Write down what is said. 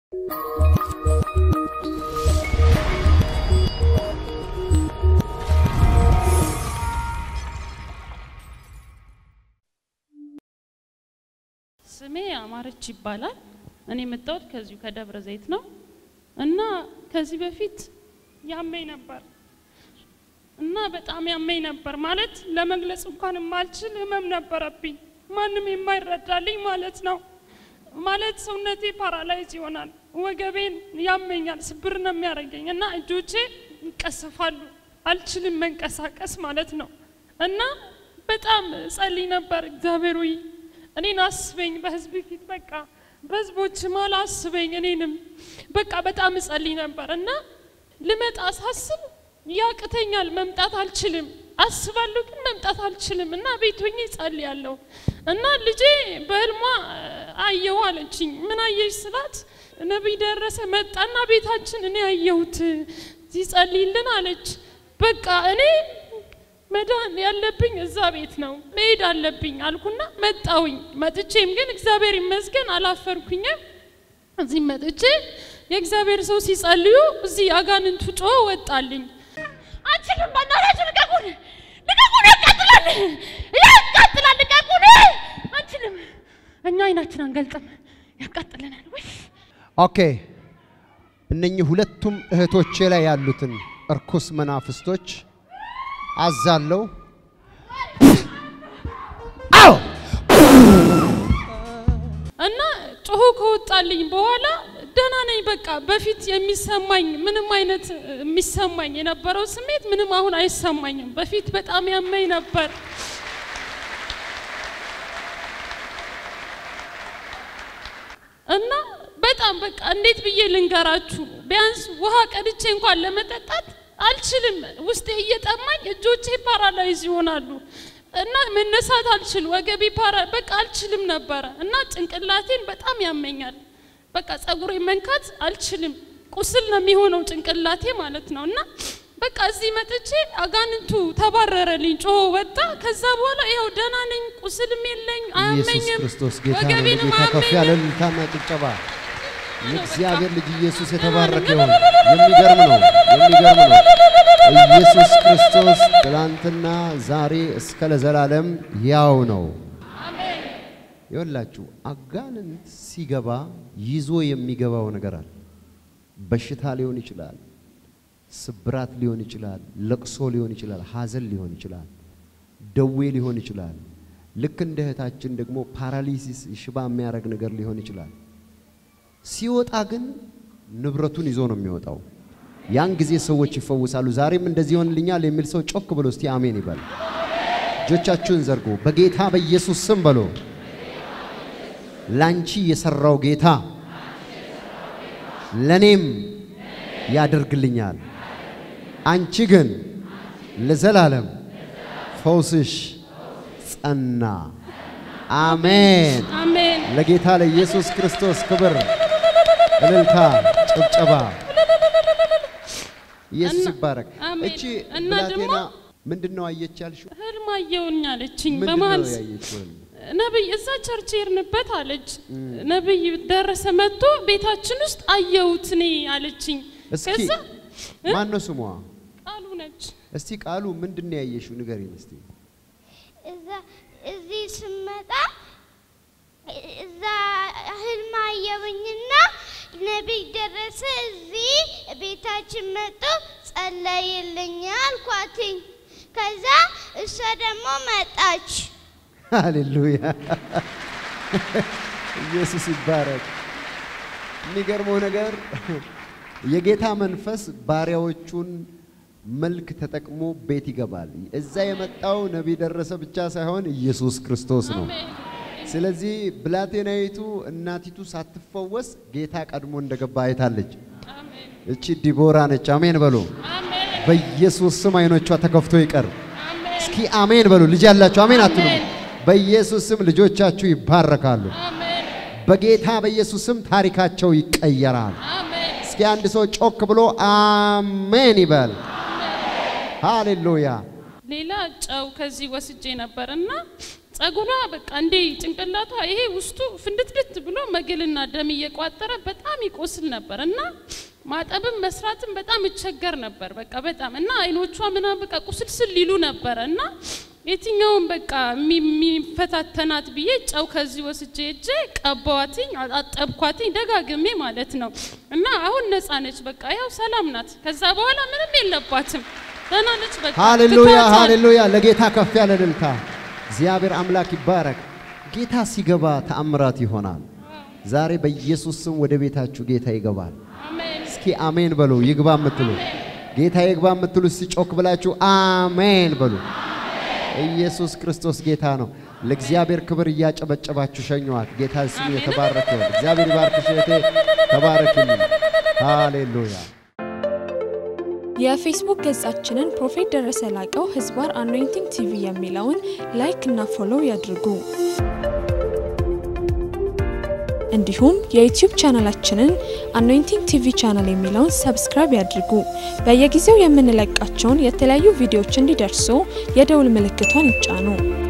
ስሜ አማረች ይባላል። እኔ የመጣሁት ከዚሁ ከደብረ ዘይት ነው እና ከዚህ በፊት ያመኝ ነበር እና በጣም ያመኝ ነበር ማለት ለመግለጽ እንኳን የማልችል ህመም ነበረብኝ። ማንም የማይረዳልኝ ማለት ነው። ማለት ሰውነቴ ፓራላይዝ ይሆናል፣ ወገቤን ያመኛል፣ ስብር ነው የሚያደርገኝ እና እጆቼ ይቀሰፋሉ፣ አልችልም መንቀሳቀስ ማለት ነው እና በጣም ጸልይ ነበር። እግዚአብሔር ሆይ እኔን አስበኝ፣ በህዝብ ፊት በቃ በህዝቦች ማል አስበኝ፣ እኔንም በቃ በጣም እጸልይ ነበር እና ልመጣ ሳስብ ያቅተኛል፣ መምጣት አልችልም። አስባለሁ ግን መምጣት አልችልም እና ቤት ሆኜ ጸልያለሁ እና ልጄ በህልሟ አየሁ አለችኝ። ምን አየሽ ስላት ነቢይ ደረሰ መጣና ቤታችን እኔ አየሁት ሲጸልይልን አለች። በቃ እኔ መዳን ያለብኝ እዛ ቤት ነው መሄድ አለብኝ አልኩና መጣውኝ። መጥቼም ግን እግዚአብሔር ይመስገን አላፈርኩኝም። እዚህ መጥቼ የእግዚአብሔር ሰው ሲጸልዩ እዚህ አጋንንቱ ጮ ወጣልኝ። አንችልም፣ በእናታችሁ ልቀቁን፣ ልቀቁን፣ ያቃጥላል፣ ያቃጥላል፣ ልቀቁን፣ አንችልም። እኛ አይናችን አንገልጥም፣ ያቃጥለናል። ወይ ኦኬ እነኚህ ሁለቱም እህቶቼ ላይ ያሉትን እርኩስ መናፍስቶች አዛለው። አዎ እና ጮሆ ከወጣልኝ በኋላ ደህና ነኝ። በቃ በፊት የሚሰማኝ ምንም አይነት የሚሰማኝ የነበረው ስሜት ምንም አሁን አይሰማኝም። በፊት በጣም ያመኝ ነበር። እና በጣም በቃ እንዴት ብዬ ልንገራችሁ፣ ቢያንስ ውሃ ቀድቼ እንኳን ለመጠጣት አልችልም። ውስጤ እየጠማኝ እጆቼ ፓራላይዝ ይሆናሉ እና መነሳት አልችል፣ ወገቤ ፓራ በቃ አልችልም ነበረ እና ጭንቅላቴን በጣም ያመኛል። በቃ ጸጉሬ መንካት አልችልም። ቁስል ነው የሚሆነው ጭንቅላቴ ማለት ነው። እና በቃ እዚህ መጥቼ አጋንንቱ ተባረረልኝ፣ ጮሆ ወጣ። ከዛ በኋላ ይኸው ደህና ነኝ፣ ቁስልም የለኝ፣ ኢየሱስ አያመኝም፣ ክርስቶስ ጌታ ነው። ወገቤንም ጌታ ከፍ ያለ አያመኝም። እልልታና ጭብጨባ። የእግዚአብሔር ልጅ ኢየሱስ የተባረከ ይሁን። የሚገርም ነው፣ የሚገርም ነው። ኢየሱስ ክርስቶስ ትላንትና ዛሬ እስከ ለዘላለም ያው ነው። ይኸውላችሁ አጋንንት ሲገባ ይዞ የሚገባው ነገር አለ። በሽታ ሊሆን ይችላል፣ ስብራት ሊሆን ይችላል፣ ለቅሶ ሊሆን ይችላል፣ ሐዘን ሊሆን ይችላል፣ ደዌ ሊሆን ይችላል። ልክ እንደ እህታችን ደግሞ ፓራሊሲስ ሽባ የሚያደርግ ነገር ሊሆን ይችላል። ሲወጣ ግን ንብረቱን ይዞ ነው የሚወጣው። ያን ጊዜ ሰዎች ይፈውሳሉ። ዛሬም እንደዚህ ይሆንልኛል የሚል ሰው ጮክ ብሎ እስቲ አሜን ይበል። እጆቻችሁን ዘርጉ። በጌታ በኢየሱስ ስም በሎ ላንቺ የሰራው ጌታ ለኔም ያደርግልኛል። አንቺ ግን ለዘላለም ፈውስሽ ጸና። አሜን። አሜን። ለጌታ ለኢየሱስ ክርስቶስ ክብር፣ እልልታ፣ ጭብጨባ። ኢየሱስ እና- ይባረክ። አሜን። እቺ እና ብላቴና ደግሞ- ምንድን ነው አየች ያልሽው? ህልም አየሁኝ አለችኝ። ምንድን በመሀል ነው ያየችው? ህልም? ነብይ እዛ ቸርች ሄድንበት አለች። ነብይ ደረሰ መጥቶ ቤታችን ውስጥ አየሁት እኔ አለችኝ። እስኪ ከዛ እ? ማን ነው ስሟ? ቃሉ ነች። እስቲ ቃሉ ምንድን ነው ያየሽው? ንገሪን እስቲ። እዛ እዚህ ስመጣ እዛ ህልም አየሁኝና ነቢይ ደረሰ እዚህ ቤታችን መጥቶ ጸለይልኝ አልኳትኝ። ከዛ እሷ ደግሞ መጣች። ሃሌሉያ ኢየሱስ ይባረክ። የሚገርመው ነገር የጌታ መንፈስ ባሪያዎቹን መልክ ተጠቅሞ ቤት ይገባል። እዛ የመጣው ነቢይ ደረሰ ብቻ ሳይሆን ኢየሱስ ክርስቶስ ነው። ስለዚህ ብላቴናይቱ እናቲቱ ሳትፈወስ ጌታ ቀድሞ እንደገባ አይታለች። አሜን እቺ ዲቦራ ነች። አሜን በሉ። አሜን በኢየሱስ ስም አይኖቿ ተከፍቶ ይቀር። አሜን እስኪ አሜን በሉ። ልጅ ያላችሁ አሜን አትሉ? አሜን። በኢየሱስ ስም ልጆቻችሁ ይባረካሉ። አሜን በጌታ በኢየሱስ ስም ታሪካቸው ይቀየራል። አሜን እስኪ አንድ ሰው ጮክ ብሎ አሜን ይበል። ሃሌሉያ። ሌላ ጨው ከዚህ ወስጄ ነበር እና ጸጉሯ በቃ እንዴ ጭንቅላቷ ይሄ ውስጡ ፍንድትድት ብሎ መግልና ደም እየቋጠረ በጣም ይቆስል ነበር እና ማጠብም መስራትም በጣም እቸገር ነበር። በቃ በጣም እና አይኖቿ ምናምን በቃ ቁስልስል ሊሉ ነበረ እና የትኛውን በቃ የሚ- የሚፈታተናት ብዬ ጨው ከዚህ ወስጄ እጄ ቀባዋትኝ፣ አጠብኳትኝ ደጋግሜ ማለት ነው እና አሁን ነፃ ነች። በቃ ያው ሰላም ናት። ከዛ በኋላ ምንም የለባትም። ደህና ነች። በቃ ሃሌሉያ ትቷታል። ሃሌሉያ! ለጌታ ከፍ ያለ እልልታ። እግዚአብሔር አምላክ ይባረክ። ጌታ ሲገባ ተአምራት ይሆናል። ዛሬ በኢየሱስ ስም ወደ ቤታችሁ ጌታ ይገባል። አሜን። እስኪ አሜን በሉ። ይግባ የምትሉ ጌታ ይግባ የምትሉ እስቲ ጮክ ብላችሁ አሜን በሉ። ኢየሱስ ክርስቶስ ጌታ ነው። ለእግዚአብሔር ክብር እያጨበጨባችሁ ሸኘዋት። ጌታ ስሙ የተባረከ ይሁን። እግዚአብሔር ይባርክሽ እህቴ፣ ተባረክልኝ። ሃሌሉያ የፌስቡክ ገጻችንን ፕሮፌት ደረሰ ላቀው ህዝባር አኖይንቲንግ ቲቪ የሚለውን ላይክ እና ፎሎው ያድርጉ። እንዲሁም የዩቲዩብ ቻናላችንን አኖይንቲንግ ቲቪ ቻናል የሚለውን ሰብስክራይብ ያድርጉ። በየጊዜው የምንለቃቸውን የተለያዩ ቪዲዮዎች እንዲደርሱ የደውል ምልክቷን ይጫኑ።